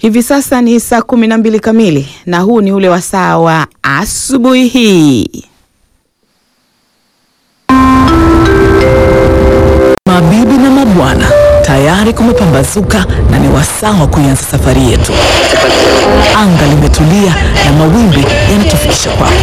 Hivi sasa ni saa kumi na mbili kamili na huu ni ule wasaa wa asubuhi hii. Mabibi na mabwana, tayari kumepambazuka na ni wasaa wa kuianza safari yetu. Anga limetulia na mawimbi yanatufikisha kwako.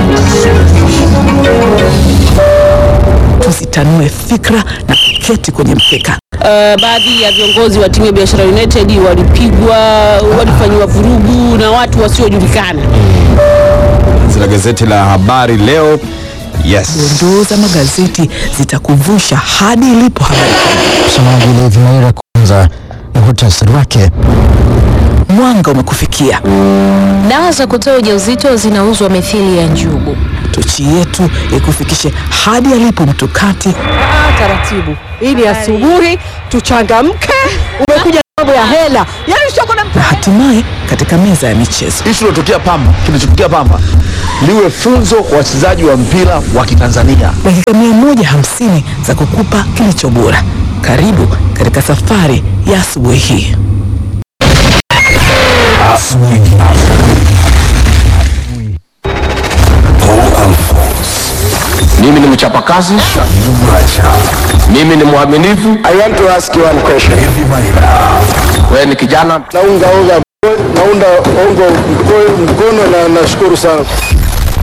Tusitanue fikra na kuketi kwenye mkeka. Uh, baadhi ya viongozi wa timu ya Biashara United walipigwa, walifanyiwa vurugu na watu wasiojulikana. Zina gazeti la habari leo. Yes. Dondoo za magazeti zitakuvusha hadi ilipo habari. Msomaji Levi Maira, kwanza na muhtasari wake. Mwanga umekufikia. Dawa za kutoa ujauzito zinauzwa mithili ya njugu. Tochi yetu ikufikishe hadi alipo mtukati taratibu ili asubuhi tuchangamke. Umekuja mambo ya hela, yani sio kuna na hatimaye katika meza ya michezo. Hichi kinachotokea Pamba, kinachotokea Pamba liwe funzo kwa wachezaji wa mpira wa Kitanzania. dakika mia moja hamsini za kukupa kilicho bora. Karibu katika safari ya asubuhi hii. Mimi ni mchapakazi, mimi ni mwaminifu. I want to ask you one question. Wewe ni kijana naunga unga naunda ongo mkono na nashukuru sana